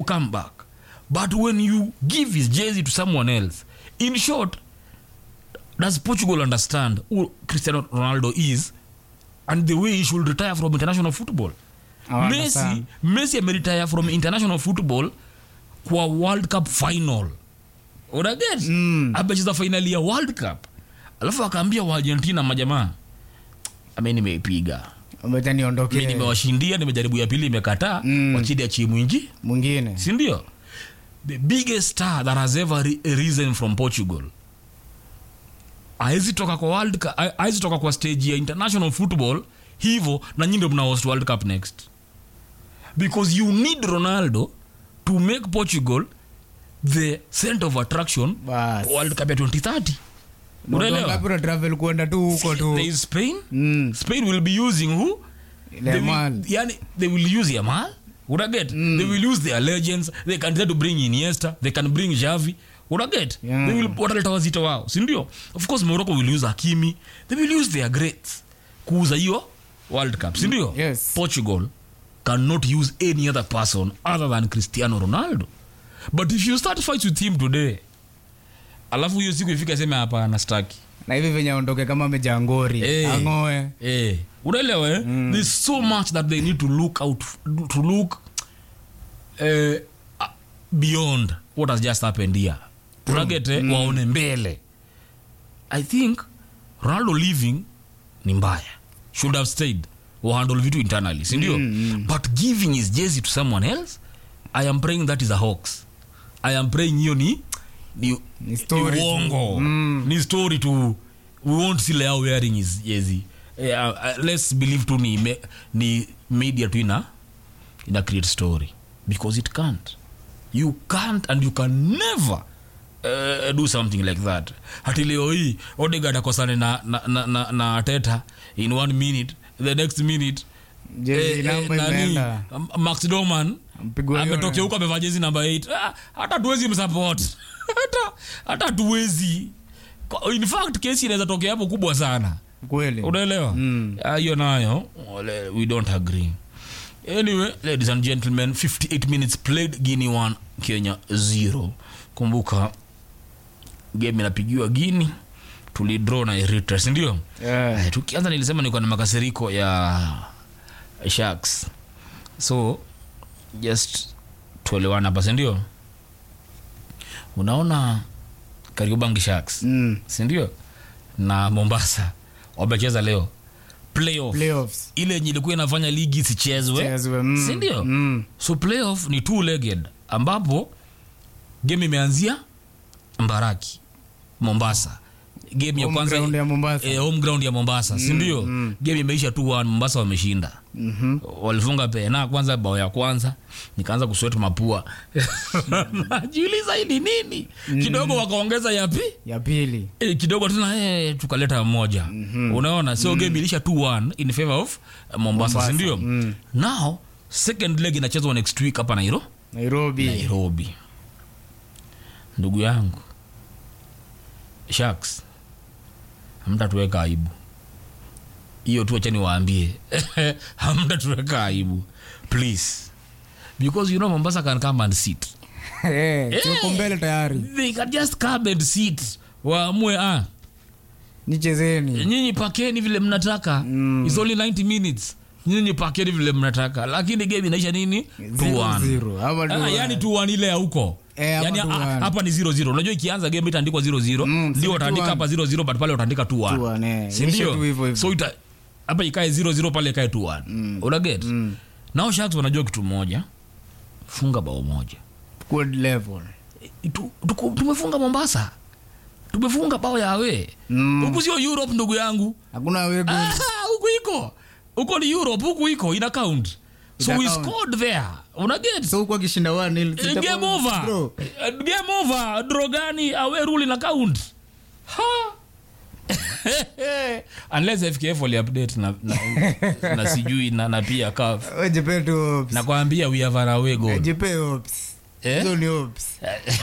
come back but when you give his jersey to someone else in short does portugal understand who cristiano ronaldo is and the way he should retire from international football Hawa messi understand. messi ameretire from international football kwa world cup final unaget Mm. amecheza fainali ya world cup alafu akaambia waargentina majamaa ame nimeipiga Wamecha mi niondokee nimewashindia nimejaribu ya pili imekataa Mm. wachidi achie mwingi mwingine sindio the biggest star that has ever ri- risen from portugal aezi toka kwa world Cup- a- aezi toka kwa stage ya international football hivo na nyi ndio mna host world cup next because you need ronaldo to make portugal the center of attraction Bas. kwa world cup ya 2030 Na unaelewa wangapi wana travel kuenda tu huko tu there is spain Mm. spain will be using who they Yamal. will, yani, they will use Yamal. Would I get? Mm. They will use their legends. They can try to bring Iniesta. They can bring Xavi. Would I get? Yeah. They will wataleta wazito wao, si ndio? Of course Morocco will use Hakimi. They will use their greats kuuza hiyo World Cup, si ndio? Yes. Portugal cannot use any other person other than Cristiano Ronaldo. But if you start fights with him today, alafu hiyo siku ifika sema hapana staki na hivi venye aondoke kama amejangori Eh. ang'oe eh unaelewa eh? there's so much that they need to look out to look eh, uh, beyond what has just happened here unaget eh? waone mbele i think ronaldo living ni mbaya should have stayed wahandle vitu internally sindio but giving his jersey to someone else i am praying that is a hoax i am praying hiyo ni ni, Ni story tu. uongo Mm. ni story to we won't see leo wearing his jersey yeah, uh, let's believe tu ni, me, ni media tu ina ina create story because it can't you can't and you can never uh, do something like that hati leo hii odegard akosane na, na, na, na, na teta in one minute the next minute Jezi namba imeenda. M- max doman Mpigwa hiyo ametokea huko amevaa jezi namba 8 Ah, hata tuwezi msupport hata hata tuwezi Kwa- in fact kesi inaweza tokea hapo kubwa sana kweli unaelewa Mm. Ah, hiyo nayo wale- we don't agree anyway ladies and gentlemen 58 minutes played guinea 1 kenya 0 kumbuka game inapigiwa guini tulidraw na eritrea sindio Yeah. Eh, tukianza nilisema niko na makasiriko ya sharks so just tuelewana hapa sindio unaona kariobangi sharks Mm. sindio na mombasa wamecheza leo playoff Playoffs. ile yenye ilikuwa inafanya ligi isichezwe Chezwe, mm. sindio Mm. so playoff ni two legged ambapo game imeanzia mbaraki mombasa game ya Home kwanza ground ya Mombasa. eh, home ground ya mombasa sindio mm. game imeisha tu one mombasa wameshinda Mhm. walifunga pena kwanza bao ya kwanza nikaanza kuswet mapua najiuliza hii ni nini kidogo wakaongeza yapi ya pili e, kidogo tena e, tukaleta moja mm-hmm. unaona so mm. game ilisha 2-1 in favor of uh, mombasa, Mombasa, sindio mm. now second leg inachezwa next week hapa nairo nairobi nairobi ndugu yangu sharks hamtatuweka aibu hiyo tu achani waambie hamtatuweka aibu please because you know mombasa can come and sit Eh, tuko mbele tayari they can just come and sit waamue ah nichezeni nyinyi pakeni vile mnataka Mm. It's only 90 minutes nyinyi pakeni vile mnataka lakini game inaisha nini Zero, 2-1. zero. Ama Ah, 2-1. yani 2-1 ile ya huko Eh, hapa yani 2-1. ah, hapa ni 0-0 unajua ikianza game itaandikwa 0-0 Mm, ndio sema utaandika 2-1. hapa 0-0 but pale utaandika 2-1 2-1, eh. Si Ishe ndio? tu hivyo hivyo. so ita hapa ikae 0-0 pale ikae 2-1 unaget Mm. nao sharks wanajua kitu moja funga bao moja Good level Tu- tuku- tumefunga mombasa tumefunga bao ya awe Mm. huku sio europe ndugu yangu hakuna wegu Ah, huku iko huko ni europe huku iko ina count so Ina we count. scored there unaget so huku akishinda one nil, Eh, sitakuwa game over draw. Eh, game over draw gani awe rule na count ha unless fkf wali update na, na, na sijui na, na pia kaf We jipe tu hopes. nakwambia we have an away goal jipe hopes. Eh? Hizo ni hopes.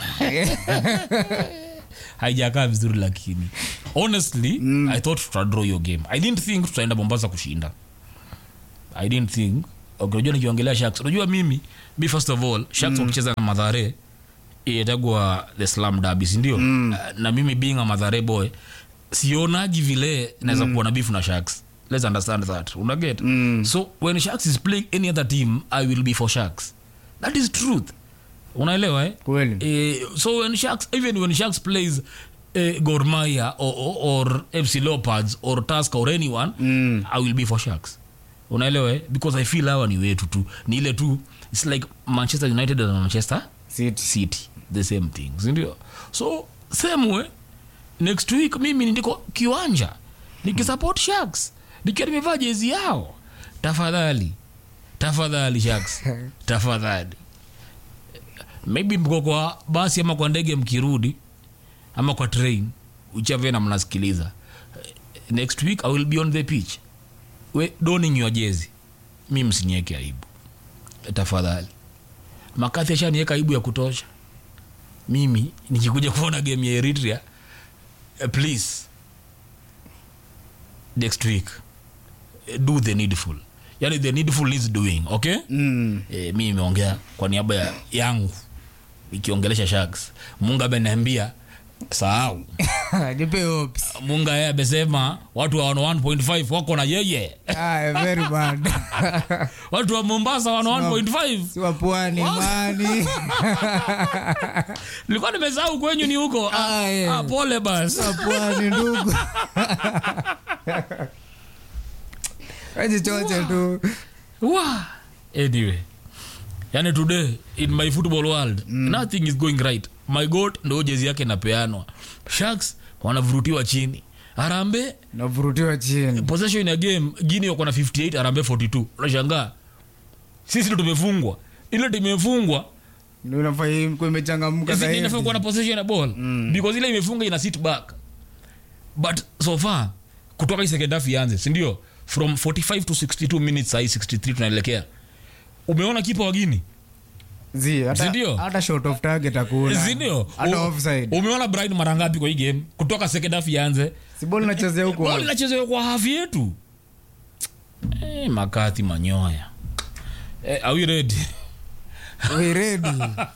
haijakaa vizuri lakini honestly i thought tutadraw your game i didn't think tutaenda mombasa kushinda i didn't think okay, unajua nikiongelea sharks unajua mimi mi first of all sharks wakicheza na madhare itagwa the slam derby si ndio mm. na mimi being a madhare boy sionaji vile naweza kuwa na beef na sharks let's understand that unaget Mm. so when sharks is playing any other team i will be for sharks that is truth unaelewa eh? kweli Eh, so when sharks even when sharks plays uh, gormaya or, or, or fc leopards or task or anyone Mm. i will be for sharks unaelewa eh? because i feel hawa ni wetu tu ni ile tu its like manchester united and manchester City. city the same thing sindio so same way next week mimi ndiko kiwanja nikisupport sharks nikiwa nimevaa jezi yao tafadhali tafadhali sharks tafadhali maybe mko kwa basi ama kwa ndege mkirudi ama kwa train uchave na mnasikiliza next week i will be on the pitch we donning your jezi mi msinieke aibu tafadhali makathi ashanieka aibu ya kutosha mimi nikikuja kuona game ya eritrea eh, please next week eh, do the needful yani the needful is doing okay Mm. e, mi imeongea kwa niaba ya yangu ikiongelesha sharks munga ameniambia sahau nipe hopes munga yeye amesema watu wa 1.5 wako na yeye ah, very bad watu wa mombasa wana 1.5 si wa pwani Wow. mani nilikuwa nimesahau kwenyu ni huko ah, Ah, yeah. ah, pole bas wa pwani ndugu wajichoche tu Wa. anyway yani today in my football world mm. nothing is going right my god ndo jezi yake napeanwa sharks wanavurutiwa chini arambe navurutiwa chini possession ya game gini wako na 58 arambe 42 unashangaa sisi ndo tumefungwa ile timu imefungwa Ndio inafaa kuwa imechangamka Isi- zaidi. inafaa kuwa na possession ya ball because ile imefunga ina sit back but so far kutoka hii second half ianze sindio from 45 to 62 minutes sahii 63 tunaelekea umeona kipa wa gini Zi, hata- Sindio? hata short of target hakuna. sindio hata U- offside umeona brian mara ngapi kwa hii game kutoka second half ianze si ball inachezea huko ball inachezewa kwa hafi yetu eh, makati manyoya eh, are we ready We ready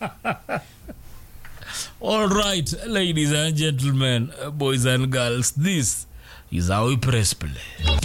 All right, ladies and gentlemen, uh, boys and girls, this is how we press play.